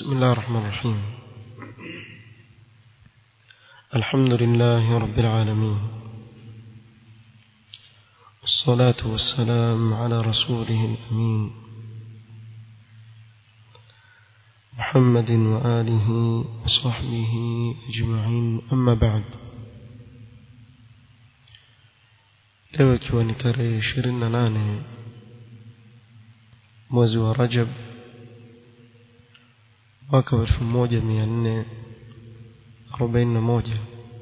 بسم الله الرحمن الرحيم الحمد لله رب العالمين والصلاة والسلام على رسوله الأمين محمد وآله وصحبه أجمعين أما بعد leo ikiwa ni tarehe ishirini na nane mwezi wa rajab mwaka wa elfu moja mia nne arobaini na moja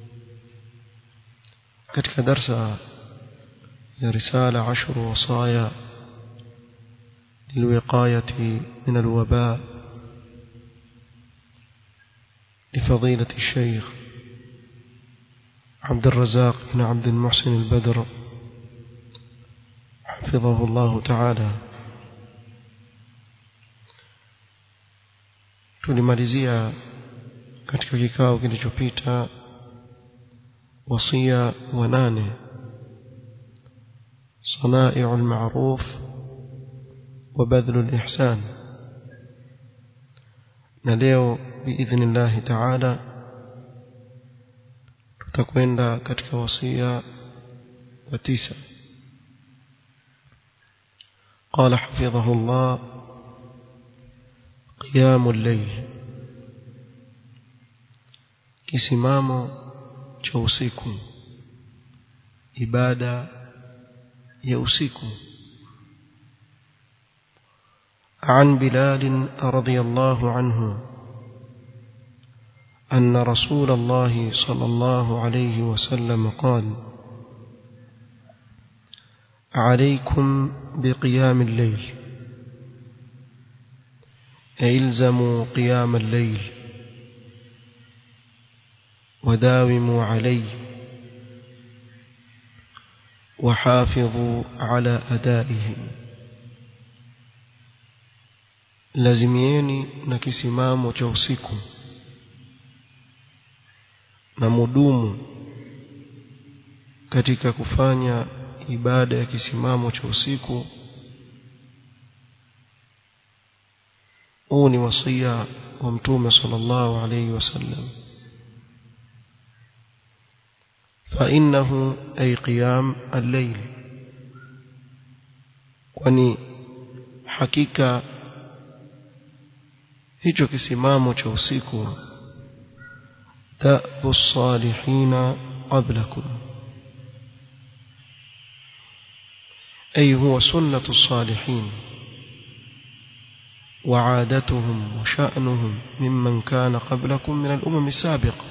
katika darsa ya risala ashru wasaya للوقاية من الوباء لفضيلة الشيخ عبد الرزاق بن عبد المحسن البدر حفظه الله تعالى tulimalizia katika kikao kilichopita wasia wa nane صنائع المعروف وبذل الإحسان نلeo بإذن الله تعالى tutakwenda katika wasia wa tisa قال حفظه الله قيام الليل kisimamo cha usiku ibada ya usiku عن بلال رضي الله عنه أن رسول الله صلى الله عليه وسلم قال عليكم بقيام الليل الزموا قيام الليل وداوموا عليه وحافظوا على أدائه lazimieni na kisimamo cha usiku na mudumu katika kufanya ibada ya kisimamo cha usiku huu ni wasia wa mtume sallallahu alayhi wasallam فإنه أي قيام الليل kwani hakika hicho kisimamo cha usiku dabu salihina qablakum أي هو سنة الصالحين وعادتهم وشأنهم ممن كان قبلكم من الأمم السابقة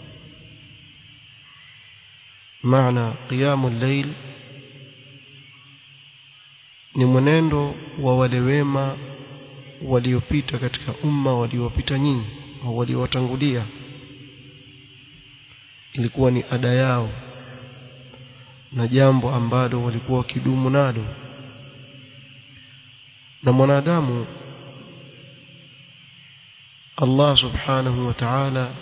معنى قيام الليل ni mwenendo wa wale wema waliopita katika umma waliopita nyinyi au waliowatangulia ilikuwa ni ada yao na jambo ambalo walikuwa wakidumu nalo na mwanadamu Allah subhanahu wa ta'ala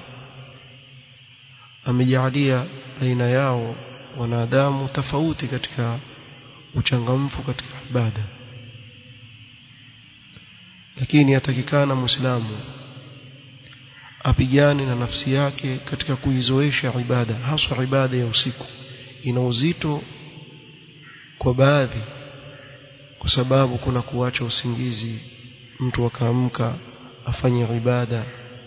amejalia aina yao wanadamu tofauti katika uchangamfu katika ibada lakini yatakikana muislamu apigane na nafsi yake katika kuizoesha ibada haswa ibada ya usiku ina uzito kwa baadhi kwa sababu kuna kuacha usingizi mtu akaamka afanye ibada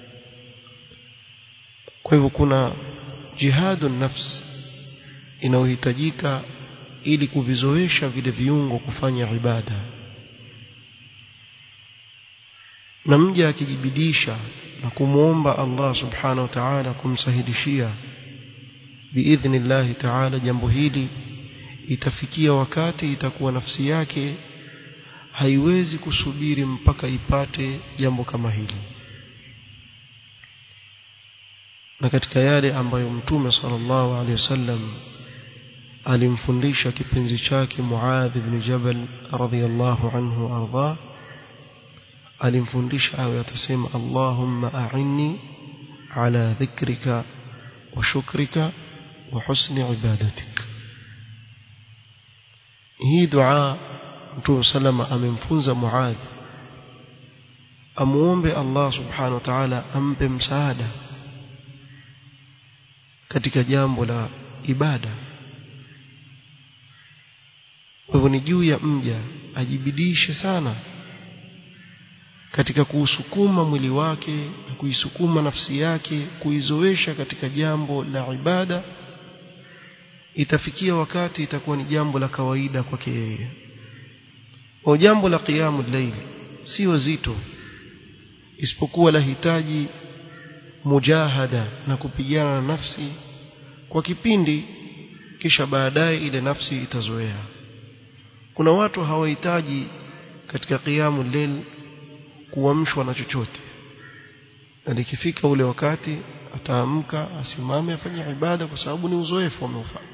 kwa hivyo kuna jihadu nafsi inayohitajika ili kuvizoesha vile viungo kufanya ibada na mja akijibidisha na kumwomba Allah subhanahu wa ta'ala kumsahilishia biidhnillahi ta'ala jambo hili itafikia wakati itakuwa nafsi yake haiwezi kusubiri mpaka ipate jambo kama hili na katika yale ambayo mtume sallallahu alaihi wasallam alimfundisha kipenzi chake Muadh ibn Jabal radhiyallahu anhu arda alimfundisha awe atasema Allahumma a'inni ala dhikrika wa shukrika wa husni ibadatik hii dua Mtume salama amemfunza Muadh amuombe Allah subhanahu wa ta'ala ampe msaada katika jambo la ibada kwa hivyo ni juu ya mja ajibidishe sana katika kuusukuma mwili wake na kuisukuma nafsi yake kuizoesha katika jambo la ibada itafikia wakati itakuwa ni jambo la kawaida kwake yeye au jambo la qiyamul layl sio zito isipokuwa lahitaji mujahada na kupigana na nafsi kwa kipindi kisha baadaye ile nafsi itazoea kuna watu hawahitaji katika qiyamul layl kuamshwa na chochote na ikifika ule wakati ataamka asimame afanye ibada kwa sababu ni uzoefu ameufanya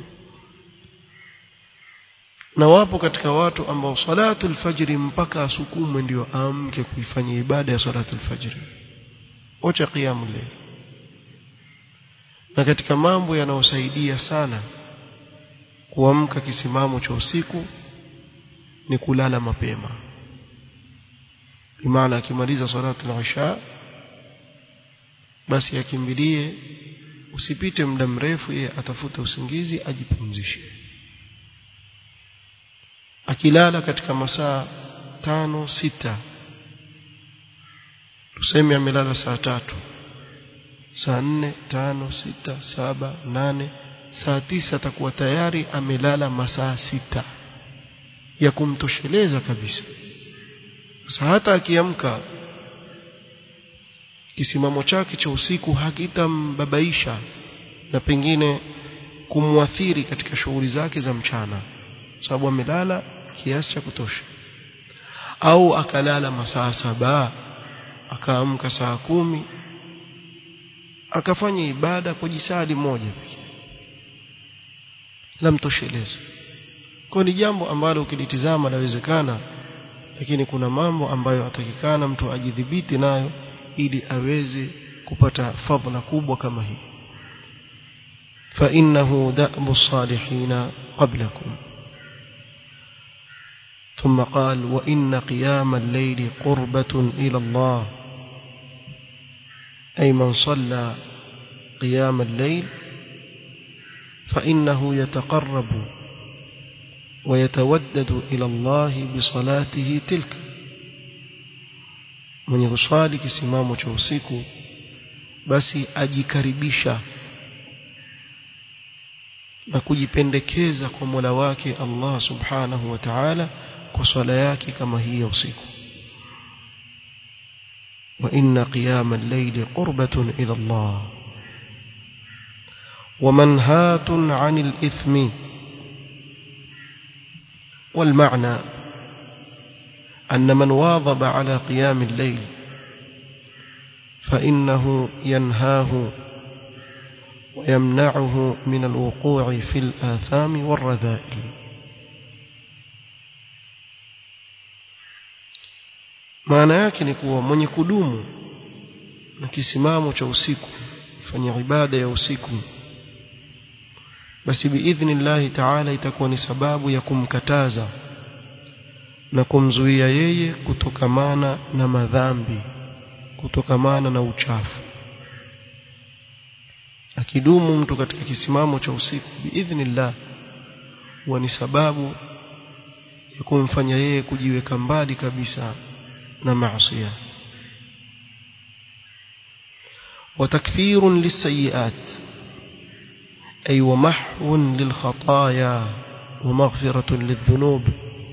na wapo katika watu ambao salatu alfajri mpaka asukumwe ndio aamke kuifanya ibada ya salatu alfajri ocha qiyamul layl na katika mambo yanayosaidia sana kuamka kisimamo cha usiku ni kulala mapema bimaana akimaliza salatu al-isha basi akimbilie usipite muda mrefu yeye atafuta usingizi ajipumzishe akilala katika masaa tano sita tuseme amelala saa tatu saa nne tano sita saba nane saa tisa atakuwa tayari amelala masaa sita ya kumtosheleza kabisa sasa hata akiamka kisimamo chake cha usiku hakitambabaisha na pengine kumwathiri katika shughuli zake za mchana sababu amelala kiasi cha kutosha au akalala masaa saba akaamka saa kumi akafanya ibada kwa jisadi moja pekee lamtosheleza kwa ni jambo ambalo ukilitizama lawezekana lakini kuna mambo ambayo atakikana mtu ajidhibiti nayo ili aweze kupata fadhila kubwa kama hii فإنه دأب الصالحين قبلكم ثم قال وإن قيام الليل قربة إلى الله أي من صلى قيام الليل فإنه يتقرب ويتودد إلى الله بصلاته تلك mwenye kuswali kisimamo cha usiku basi ajikaribisha na kujipendekeza kwa Mola wake Allah Subhanahu wa Ta'ala kwa swala yake kama hii ya usiku wa inna qiyama al-layli qurbatun ila Allah wa manhatun 'anil ithmi والمعنى أن من واظب على قيام الليل فإنه ينهاه ويمنعه من الوقوع في الآثام والرذائل maana yake ni kuwa mwenye kudumu na kisimamo cha usiku fanya ibada ya usiku basi biidhnillahi taala itakuwa ni sababu ya kumkataza na kumzuia yeye kutokamana na madhambi kutokamana na uchafu akidumu mtu katika kisimamo cha usiku biidhnillah huwa ni sababu ya kumfanya yeye kujiweka mbali kabisa na maasi وتكفير للسيئات أي ومحو للخطايا ومغفرة للذنوب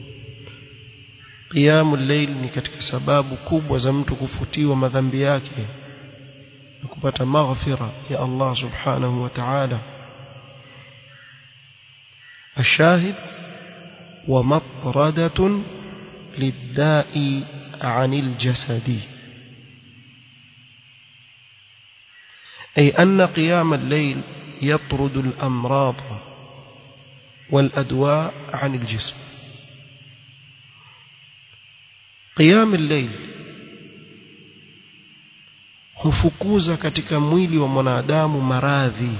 قيام الليل ni katika sababu kubwa za mtu kufutiwa madhambi yake na kupata maghfira ya Allah subhanahu wa ta'ala الشاهد ومطردة للداء عن الجسد أي أن قيام الليل يطرد الأمراض والأدواء عن الجسم قيام الليل hufukuza katika mwili wa mwanadamu maradhi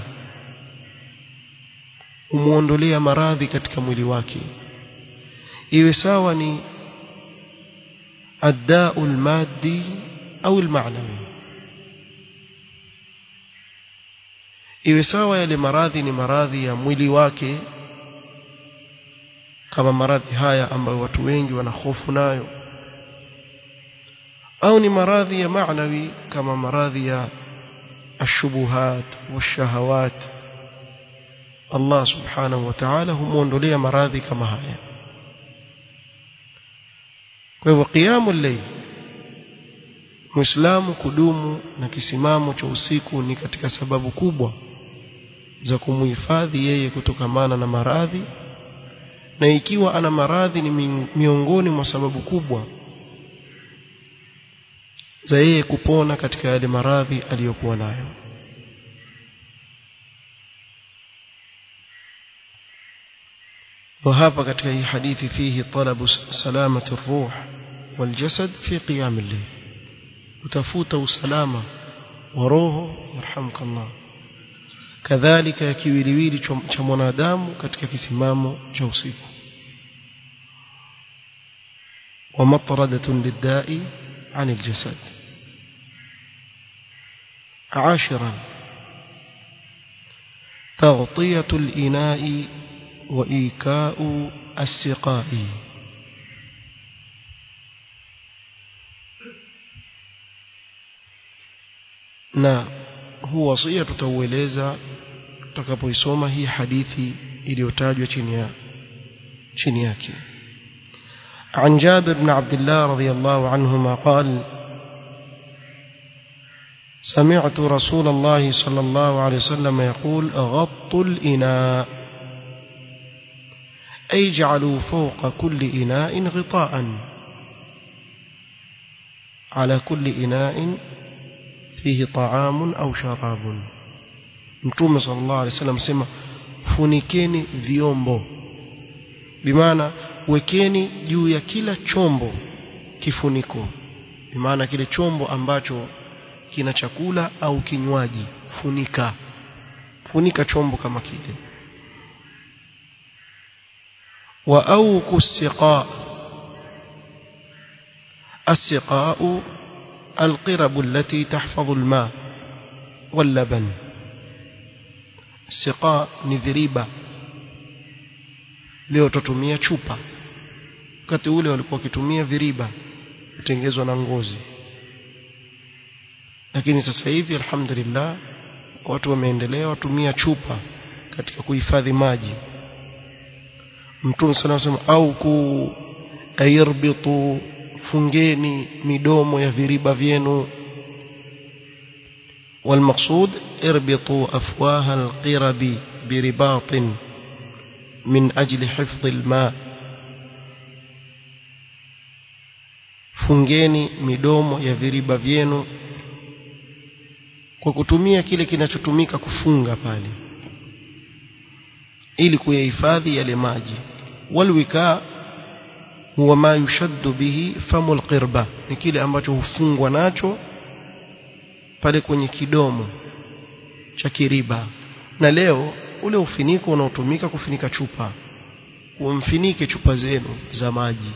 umuondolea maradhi katika mwili wake iwe sawa ni addau almaddi au almaanawi iwe sawa yale maradhi ni maradhi ya mwili wake kama maradhi haya ambayo watu wengi wana hofu nayo au ni maradhi ya maanawi kama maradhi ya ashubuhat washahawat Allah subhanahu wa ta'ala humuondolea maradhi kama haya kwa hivyo qiyamul layl Muislamu kudumu na kisimamo cha usiku ni katika sababu kubwa za kumuhifadhi yeye kutokamana na maradhi na ikiwa ana maradhi ni miongoni mwa sababu kubwa za yeye kupona katika yale maradhi aliyokuwa nayo وهذا katika hii hadithi fihi talabu salamati الروح والجسد في قيام الليل utafuta usalama wa roho yarhamukallah kadhalika kiwiliwili cha mwanadamu katika kisimamo cha usiku wa matradatun liddai عن الجسد عاشرا تغطية الإناء وإيكاء السقاء na huu wasia tutaueleza tutakapoisoma hii hadithi iliyotajwa chini ya chini yake عن جابر بن عبد الله رضي الله عنهما قال سمعت رسول الله صلى الله عليه وسلم يقول غطوا الإناء أي جعلوا فوق كل إناء غطاء على كل إناء فيه طعام أو شراب متوم صلى الله عليه وسلم سمع funikeni vyombo bimaana wekeni juu ya kila chombo kifuniko bimaana kile chombo ambacho kina chakula au kinywaji funika funika chombo kama kile wa auku siqa السقاء القرب التي تحفظ الماء واللبن السقاء ni viriba leo tutumia chupa wakati ule walikuwa wakitumia viriba kutengezwa na ngozi lakini sasa hivi alhamdulillah watu wameendelea watumia chupa katika kuhifadhi maji mtume sana anasema au ku ayirbitu fungeni midomo ya viriba vyenu والمقصود اربطوا أفواه القرب برباط من أجل حفظ الماء fungeni midomo ya viriba vyenu kwa kutumia kile kinachotumika kufunga pale ili kuyahifadhi yale maji walwika huwa ma yushaddu bihi famu alqirba ni kile ambacho hufungwa nacho pale kwenye kidomo cha kiriba na leo ule ufiniko unaotumika kufinika chupa umfinike chupa zenu za maji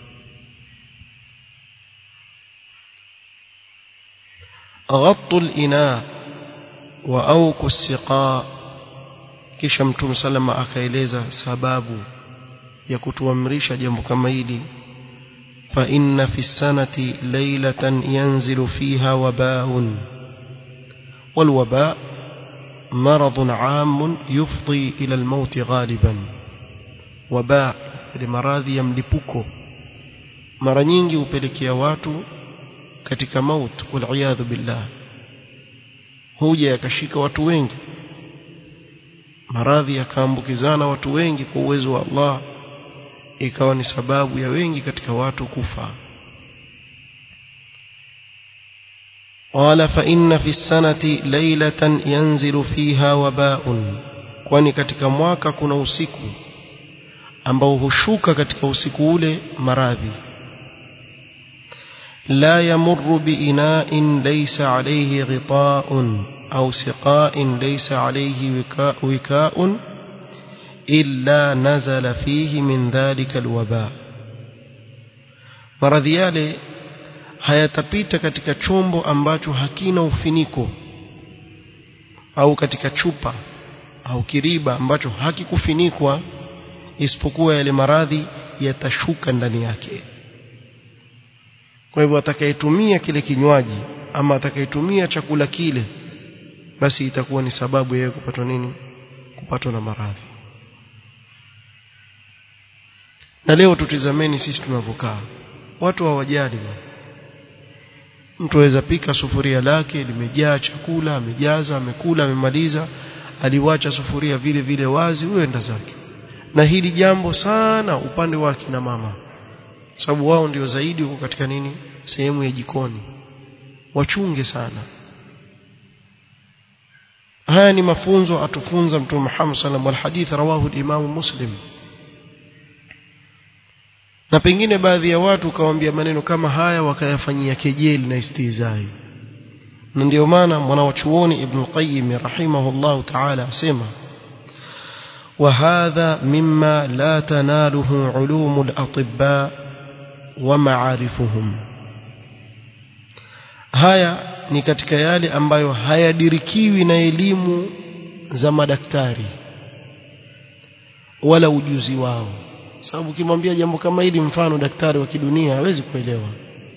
غطوا الإناء وأوكوا السقاء kisha mtume salama akaeleza sababu ya kutuamrisha jambo kama hili fa inna fi sanati laylatan yanzilu fiha wabaun والوباء مرض عام يفضي إلى الموت غالبا وباء لمراضي يملبكو mara nyingi hupelekea watu katika maut waliyadhu billah huja yakashika watu wengi maradhi yakaambukizana watu wengi kwa uwezo wa Allah ikawa ni sababu ya wengi katika watu kufa قال فإن في السنة ليلة ينزل فيها وباء kwani katika mwaka kuna usiku ambao hushuka katika usiku ule maradhi لا يمر بإناء ليس عليه غطاء أو سقاء ليس عليه وكاء, وكاء إلا نزل فيه من ذلك الوباء maradhi yale hayatapita katika chombo ambacho hakina ufiniko au katika chupa au kiriba ambacho hakikufinikwa isipokuwa yale maradhi yatashuka ndani yake kwa hivyo atakayetumia kile kinywaji ama atakayetumia chakula kile basi itakuwa ni sababu yeye kupatwa nini kupatwa na maradhi na leo tutizameni sisi tunavyokaa watu hawajali mtu aweza pika sufuria lake limejaa chakula amejaza amekula amemaliza aliwacha sufuria vile vile wazi huenda zake na hili jambo sana upande wa kina mama sababu wao ndio zaidi huko katika nini sehemu ya jikoni wachunge sana haya ni mafunzo atufunza mtume Muhammad sallallahu alaihi wasallam hadith rawahu al-Imam Muslim na pengine baadhi ya watu kawaambia maneno kama haya wakayafanyia kejeli na istihzai na ndio maana mwanawachuoni Ibn Qayyim rahimahullah ta'ala asema وهذا مما لا تناله علوم الأطباء ومعارفهم haya ni katika yale ambayo hayadirikiwi na elimu za madaktari wala ujuzi wao sababu ukimwambia jambo kama hili mfano daktari wa kidunia hawezi kuelewa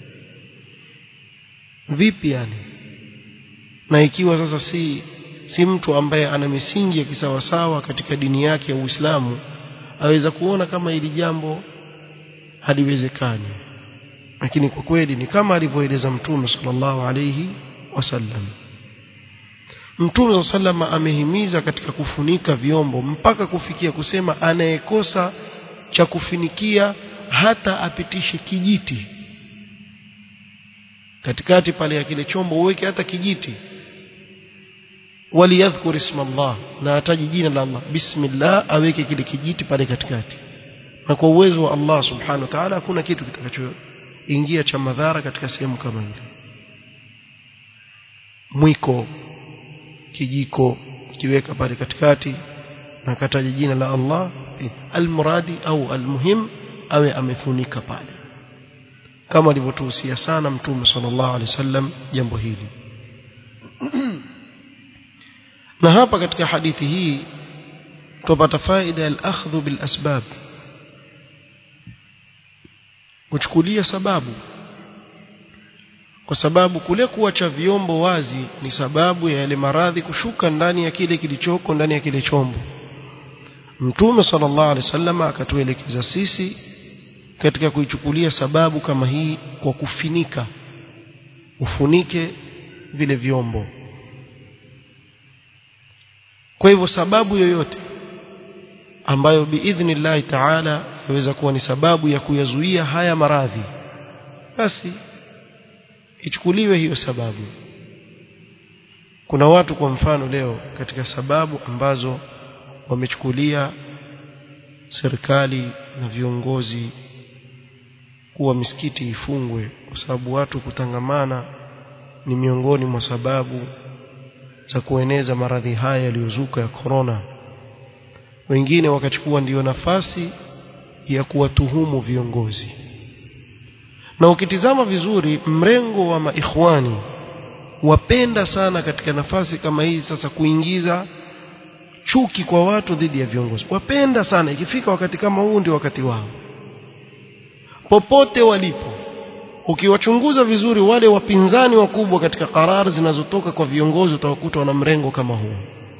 vipi yani na ikiwa sasa si si mtu ambaye ana misingi ya kisawasawa katika dini yake ya Uislamu aweza kuona kama hili jambo haliwezekani lakini kwa kweli ni kama alivyoeleza mtume sallallahu alayhi wasallam mtume sallallahu amehimiza katika kufunika vyombo mpaka kufikia kusema anayekosa cha kufinikia hata apitishe kijiti katikati pale ya kile chombo uweke hata kijiti waliyadhkur isma Allah na ataji jina la Allah bismillah aweke kile kijiti pale katikati na kwa uwezo wa Allah subhanahu wa ta'ala hakuna kitu kitakachoingia cha madhara katika sehemu kama ile mwiko kijiko kiweka pale katikati na kataja jina la Allah almuradi au almuhim awe amefunika pale kama alivyotuhusia sana mtume sallallahu alaihi wasallam jambo hili na hapa katika hadithi hii tupata faida ya al-akhdhu bil asbab kuchukulia sababu kwa sababu kule kuacha vyombo wazi ni sababu ya yale maradhi kushuka ndani ya kile kilichoko ndani ya kile chombo Mtume sallallahu alaihi wasallam akatuelekeza sisi katika kuichukulia sababu kama hii kwa kufinika ufunike vile vyombo kwa hivyo sababu yoyote ambayo biidhnillahi taala yaweza kuwa ni sababu ya kuyazuia haya maradhi basi ichukuliwe hiyo sababu kuna watu kwa mfano leo katika sababu ambazo wamechukulia serikali na viongozi kuwa misikiti ifungwe kwa sababu watu kutangamana ni miongoni mwa sababu za kueneza maradhi haya yaliyozuka ya korona wengine wakachukua ndiyo nafasi ya kuwatuhumu viongozi na ukitizama vizuri mrengo wa maikhwani wapenda sana katika nafasi kama hii sasa kuingiza chuki kwa watu dhidi ya viongozi wapenda sana ikifika wakati kama huu ndio wakati wao popote walipo ukiwachunguza vizuri wale wapinzani wakubwa katika karari zinazotoka kwa viongozi utawakuta wana mrengo kama huu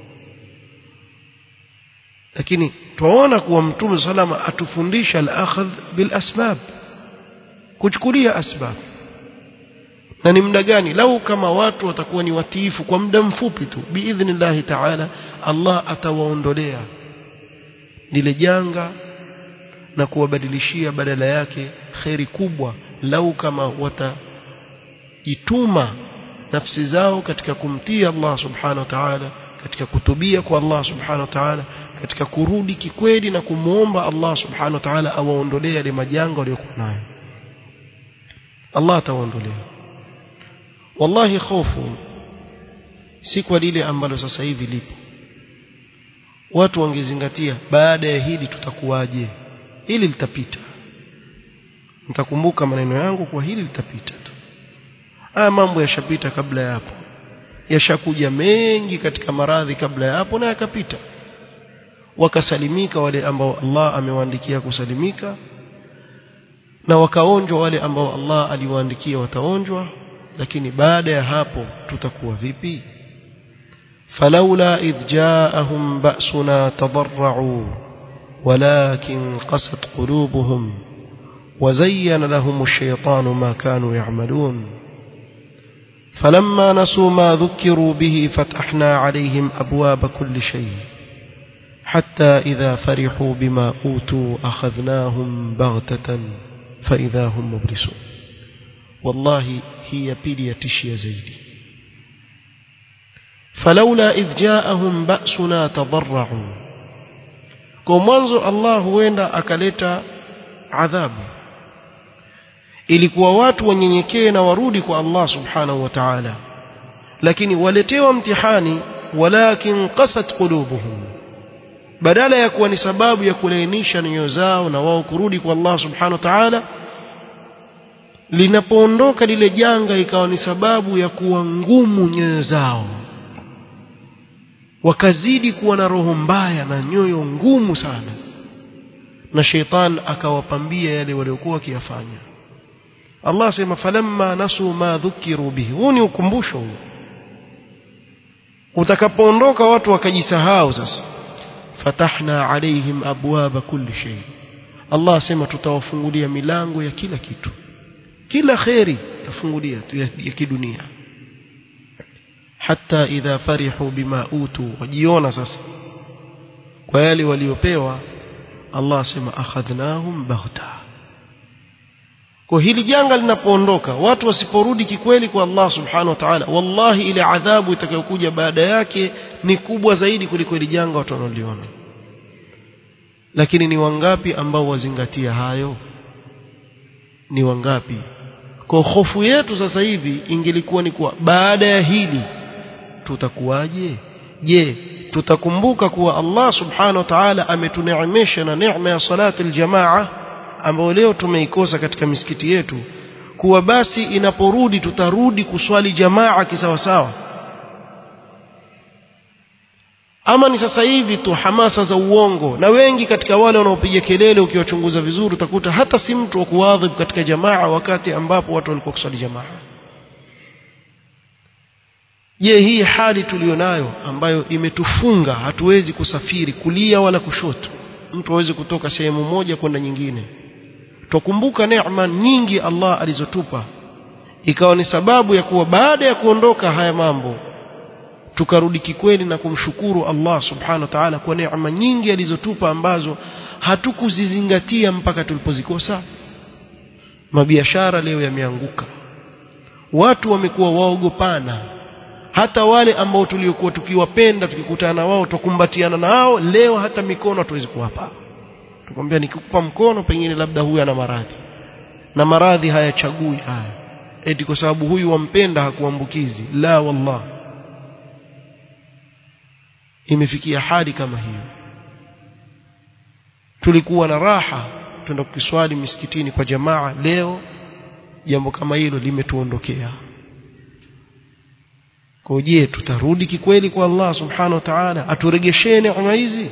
lakini twaona kuwa mtume salama atufundisha al-akhadh bil asbab kuchukulia asbab na ni muda gani lau kama watu watakuwa ni watiifu kwa muda mfupi tu biidhnillahi taala Allah atawaondolea lile janga na kuwabadilishia badala yake kheri kubwa lau kama watajituma nafsi zao katika kumtii Allah subhanahu wa ta'ala katika kutubia kwa Allah subhanahu wa ta'ala katika kurudi kikweli na kumwomba Allah subhanahu wa ta'ala awaondolee yale majanga waliokuwa nayo Allah atawaondolea wallahi hofu si kwa lile ambalo sasa hivi lipo watu wangezingatia baada ya hili tutakuwaje hili litapita nitakumbuka maneno yangu kwa hili litapita tu haya mambo yashapita kabla ya hapo yashakuja mengi katika maradhi kabla ya hapo na yakapita wakasalimika wale ambao Allah amewaandikia kusalimika na wakaonjwa wale ambao Allah aliwaandikia wataonjwa lakini baada ya hapo tutakuwa vipi فلولا إذ جاءهم بأسنا تضرعوا ولكن قست قلوبهم وزين لهم الشيطان ما كانوا يعملون فلما نسوا ما ذكروا به فتحنا عليهم أبواب كل شيء حتى إذا فرحوا بما أوتوا أخذناهم بغتة فإذا هم مبلسون والله هي بيلي تشي زيدي فلولا إذ جاءهم بأسنا تضرعوا kwa mwanzo Allah huenda akaleta adhabu ilikuwa watu wanyenyekee na warudi kwa Allah subhanahu wa ta'ala lakini waletewa mtihani walakin qasat qulubuhum badala ya kuwa ni sababu ya kulainisha nyoyo zao na wao kurudi kwa Allah subhanahu wa ta'ala linapoondoka lile janga ikawa ni sababu ya kuwa ngumu nyoyo zao wakazidi kuwa na roho mbaya na nyoyo ngumu sana na sheitan akawapambia yale waliokuwa wakiyafanya Allah asema falamma nasu ma dhukiru bihi huu ni ukumbusho huu utakapoondoka watu wakajisahau sasa fatahna alaihim abwaba kulli shay Allah asema tutawafungulia milango ya kila kitu kila kheri tafungulia ya, ya kidunia hata idha farihu bima utu wajiona sasa kwa yale waliopewa Allah asema akhadhnahum baghta kwa hili janga linapoondoka watu wasiporudi kikweli kwa Allah subhanahu wa ta'ala wallahi ile adhabu itakayokuja baada yake ni kubwa zaidi kuliko ile janga watu wanaliona lakini ni wangapi ambao wazingatia hayo ni wangapi kwa hofu yetu sasa hivi ingelikuwa ni kuwa baada ya hili tutakuwaje je tutakumbuka kuwa Allah subhanahu wa ta'ala ametuneemesha na neema ya salati aljamaa ambayo leo tumeikosa katika misikiti yetu kuwa basi inaporudi tutarudi kuswali jamaa kisawasawa ama ni sasa hivi tu hamasa za uongo na wengi katika wale wanaopiga kelele ukiwachunguza vizuri utakuta hata si mtu wa kuadhibu katika jamaa wakati ambapo watu walikuwa kuswali jamaa je hii hali tulionayo ambayo imetufunga hatuwezi kusafiri kulia wala kushoto mtu aweze kutoka sehemu moja kwenda nyingine twakumbuka neema nyingi Allah alizotupa ikawa ni sababu ya kuwa baada ya kuondoka haya mambo tukarudi kikweli na kumshukuru Allah subhanahu wa ta'ala kwa neema nyingi alizotupa ambazo hatukuzizingatia mpaka tulipozikosa mabiashara leo yameanguka watu wamekuwa waogopana hata wale ambao tuliokuwa tukiwapenda tukikutana na wao tukumbatiana nao leo hata mikono hatuwezi kuwapa tukwambia nikikupa mkono pengine labda huyu ana maradhi na maradhi hayachagui haya eti kwa sababu huyu wampenda hakuambukizi la wallah imefikia hali kama hiyo tulikuwa na raha twenda kukiswali misikitini kwa jamaa leo jambo kama hilo limetuondokea kwa je tutarudi kikweli kwa Allah subhanahu wa ta'ala aturegeshee neema hizi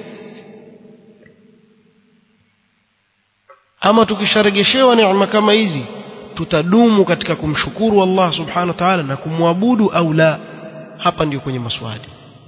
ama tukisharegeshewa neema kama hizi tutadumu katika kumshukuru Allah subhanahu wa ta'ala na kumwabudu au la hapa ndio kwenye maswali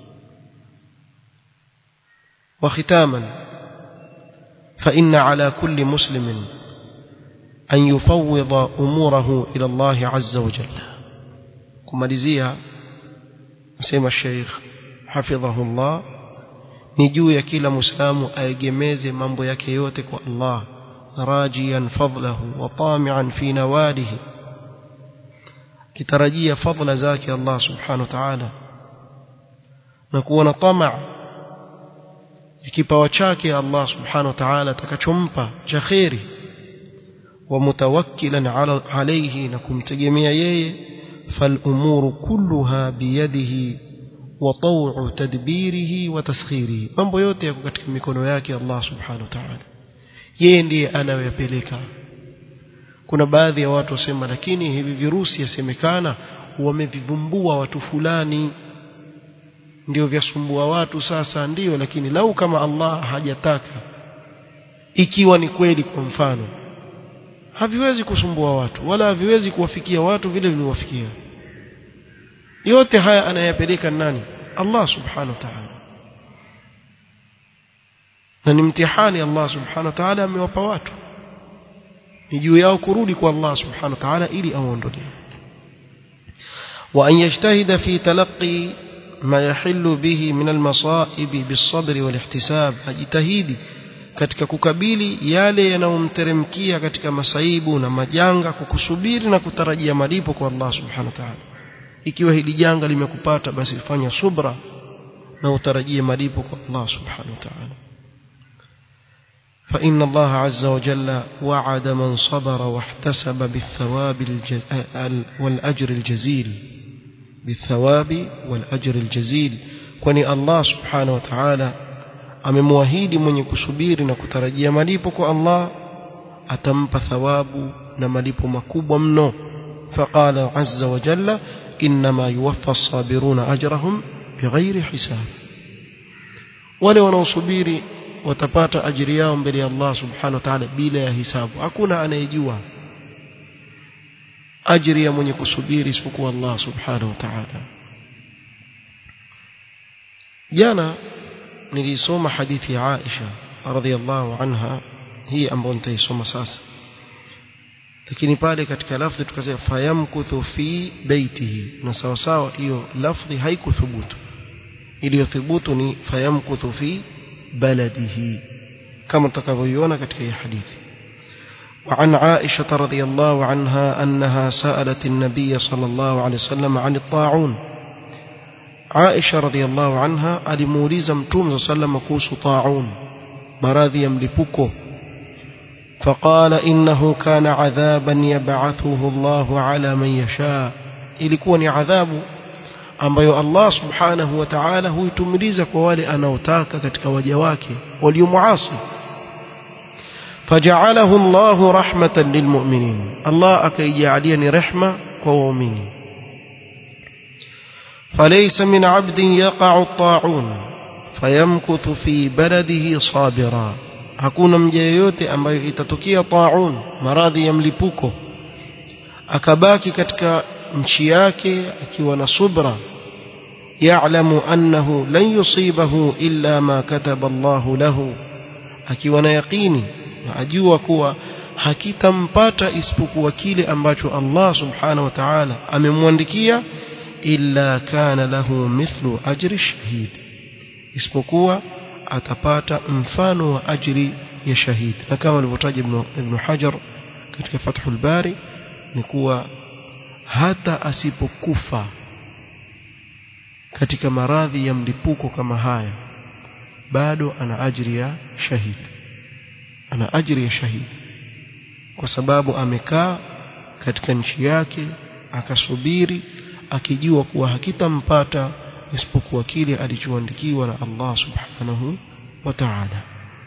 وختاما فإن على كل مسلم أن يفوض أموره إلى الله عز وجل kumalizia nasema Sheikh hafidhahullah ni juu ya kila muislamu aegemeze mambo yake yote kwa Allah rajian fadlahu wa tami'an fi nawalihi kitarajia fadla zake Allah subhanahu wa ta'ala na kuwa na tamaa kipawa chake Allah subhanahu wa ta'ala atakachompa cha khairi wa mutawakkilan alayhi na kumtegemea yeye فالأمور كلها بيده وطوع تدبيره وتسخيره mambo yote yako katika mikono yake Allah subhanahu wa ta'ala yeye ndiye anayoyapeleka kuna baadhi ya watu wasema lakini hivi virusi yasemekana wamevivumbua watu fulani ndio vyasumbua watu sasa ndio lakini lau kama Allah hajataka ikiwa ni kweli kwa mfano haviwezi kusumbua watu wala haviwezi kuwafikia watu vile viliwafikia yote haya anayapeleka nani Allah subhanahu wa ta'ala na ni mtihani Allah subhanahu wa ta'ala amewapa watu ni juu yao kurudi kwa Allah subhanahu wa ta'ala ili awaondolee وأن يجتهد في تلقي ما يحل به من المصائب بالصبر والاحتساب ajitahidi katika kukabili yale yanayomteremkia katika masaibu na majanga kwa kusubiri na kutarajia malipo kwa Allah subhanahu wa ta'ala ikiwa hili janga limekupata basi fanya subra na utarajie malipo kwa Allah subhanahu wa ta'ala فإن الله عز وجل وعد من صبر واحتسب بالثواب الجز... والأجر الجزيل بالثواب والأجر الجزيل kwani Allah subhanahu wa ta'ala amemwahidi mwenye kusubiri na kutarajia malipo kwa Allah atampa thawabu na malipo makubwa mno faqala azza wa jalla inma yuwaffa as-sabiruna ajrahum bighairi hisab wale wanaosubiri watapata ajiri yao mbele ya Allah subhanahu wa ta'ala bila ya hisabu hakuna anayejua ajiri ya mwenye kusubiri isipokuwa Allah subhanahu wa ta'ala jana nilisoma hadithi ya Aisha radhiallahu anha hii ambayo nitaisoma sasa lakini pale katika lafdhi tukasema fayamkuthu fi baitihi na sawa sawa hiyo lafdhi haikuthubutu iliyothubutu ni fayamkuthu fi baladihi kama tutakavyoiona katika hii hadithi وعن عائشة رضي الله عنها أنها سألت النبي صلى الله عليه وسلم عن الطاعون عائشة رضي الله عنها ألموليز متوم صلى الله عليه وسلم كوس طاعون مراذي يملكوكو فقال إنه كان عذابا يبعثه الله على من يشاء ilikuwa ni adhabu ambayo Allah subhanahu wa ta'ala huitumiliza kwa wale anaotaka katika waja wake waliomuasi فجعله الله رحمة للمؤمنين الله أكيجعلي ni rehma kwa waumini فليس من عبد يقع الطاعون فيمكث في بلده صابرا hakuna mja yeyote ambayo itatokea taun maradhi ya mlipuko akabaki katika nchi yake akiwa na subra ya'lamu annahu lan yusibahu illa ma kataba Allahu lahu akiwa na yaqini na ajua kuwa hakitampata isipokuwa kile ambacho Allah subhanahu wa ta'ala amemwandikia illa kana lahu mithlu ajri shahid isipokuwa atapata mfano wa ajri ya shahid na kama alivyotaja ibn, ibn Hajar katika Fathul Bari ni kuwa hata asipokufa katika maradhi ya mlipuko kama haya bado ana ajri ya shahid ana ajri ya shahid kwa sababu amekaa katika nchi yake akasubiri akijua kuwa hakitampata isipokuwa kile alichoandikiwa na Allah subhanahu wa ta'ala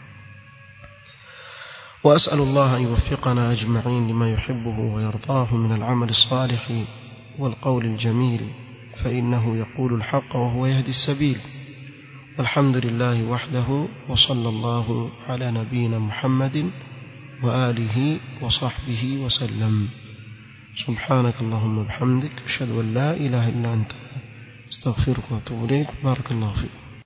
وأسأل الله أن يوفقنا أجمعين لما يحبه ويرضاه من العمل الصالح والقول الجميل فإنه يقول الحق وهو يهدي السبيل والحمد لله وحده وصلى الله على نبينا محمد وآله وصحبه وسلم سبحانك اللهم وبحمدك أشهد أن لا إله إلا أنت استغفرك واتوب إليك بارك الله فيك